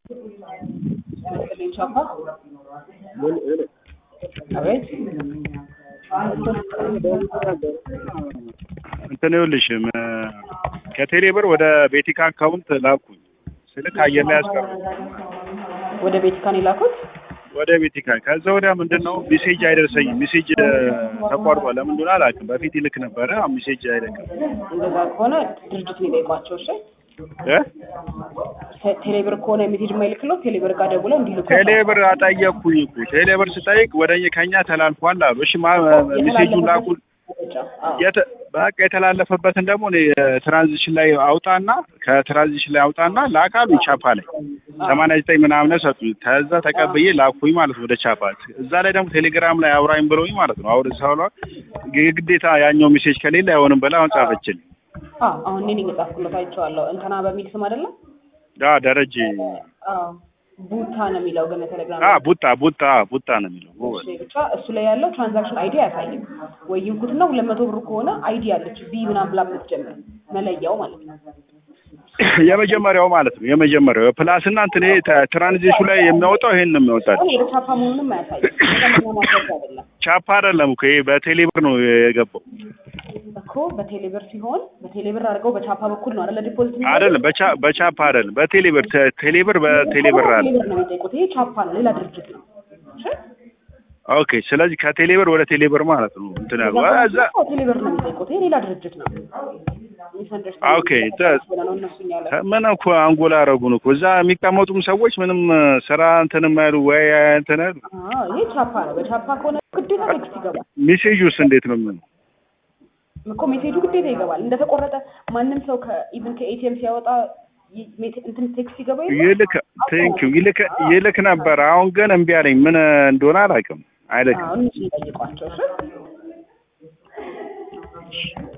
መሰለኝ ቻፓ አቤት እንትን ይኸውልሽ ከቴሌ ብር ወደ ቤቲካ አካውንት ላኩኝ ስልክ አየር ላይ ያስቀሩ ወደ ቤቲካን የላኩት ወደ ቤቲካ ከዛ ወዲያ ምንድን ነው ሜሴጅ አይደርሰኝም ሜሴጅ ተቋርጧል ለምን እንደሆነ አላውቅም በፊት ይልክ ነበረ አሁን ሜሴጅ አይልክም እንደዛ ከሆነ ድርጅት ነው የጠይቋቸው እሺ እ ቴሌብር ከሆነ ሜሴጅ የማይልክለው ቴሌብር ጋር ደውለው እንዲልኩ ቴሌ ብር አጠየቅኩኝ እኮ ቴሌ ብር ስጠይቅ ወደ ከኛ ተላልፏል አሉ እሺ ማ ሜሴጁን ላኩ የተ በቃ የተላለፈበትን ደግሞ እኔ ትራንዚሽን ላይ አውጣና ከትራንዚሽን ላይ አውጣና ላካሉ ቻፓ ላይ ሰማንያ ዘጠኝ ምናምን ሰጡኝ። ከዛ ተቀብዬ ላኩኝ ማለት ነው ወደ ቻፓ። እዛ ላይ ደግሞ ቴሌግራም ላይ አውራኝ ብለውኝ ማለት ነው አውር ሳሏ የግዴታ ያኛው ሜሴጅ ከሌለ አይሆንም ብላ አሁን ጻፈችልኝ። አዎ አሁን እኔ ነኝ የጻፍኩለት አይቼዋለሁ። እንትና በሚል ስም አይደለም አ ደረጀ አዎ ቡታ ነው የሚለው ግን ቴሌግራም አ ቡጣ ቡጣ ቡጣ ነው የሚለው እሺ ብቻ እሱ ላይ ያለው ትራንዛክሽን አይዲ አያሳይም ወይ ይንኩትና ሁለት መቶ ብር ከሆነ አይዲ ያለች ቢ ምናምን ብላ የምትጀምር መለያው ማለት ነው። የመጀመሪያው ማለት ነው የመጀመሪያው ፕላስ እና እንትን ይሄ ትራንዚሽኑ ላይ የሚያወጣው ይሄን ነው የሚያወጣው። አሁን የቻፓ መሆኑንም አያሳይም። ከዛ ማድረግ አይደለም ቻፓ አይደለም እኮ ይሄ በቴሌ ብር ነው የገባው እኮ በቴሌብር ሲሆን በቴሌብር አድርገው በቻፓ በኩል ነው አይደለ ዲፖዚት አይደለም በቻ በቻፓ አይደለም በቴሌ ብር ተ- ቴሌ ብር በቴሌ ብር አለ። ቴሌብር ነው የሚጠይቁት። ይሄ ቻፓ ነው፣ ሌላ ድርጅት ነው። እሺ ኦኬ ስለዚህ ከቴሌ ብር ወደ ቴሌ ብር ማለት ነው እንትን ያለው እዛ አዎ፣ ቴሌብር ነው የሚጠይቁት። ይሄ ሌላ ድርጅት ነው። ኦኬ ተ- ነው እነሱ ያለ ምን እኮ አንጎላ አረጉን እኮ እዛ የሚቀመጡም ሰዎች ምንም ስራ እንትን የማይሉ ወይ እንትን አይሉ። አዎ፣ ይሄ ቻፓ ነው። በቻፓ ከሆነ ግዴታ ቴክስት ይገባል ሜሴጁስ እንዴት ነው የሚሆነው? እኮ ሜሴጁ ግዴታ ይገባል። እንደተቆረጠ ማንም ሰው ከኢቭን ከኤቲኤም ሲያወጣ ይ- ሜት- እንትን ቴክስት ይገባ የለ? ይልክ ቴንክ ዩ ይልክ ይልክ ነበር። አሁን ግን እምቢ አለኝ። ምን እንደሆነ አላውቅም። አይልክም። አዎ፣ እነሱ ይጠይቋቸው እሺ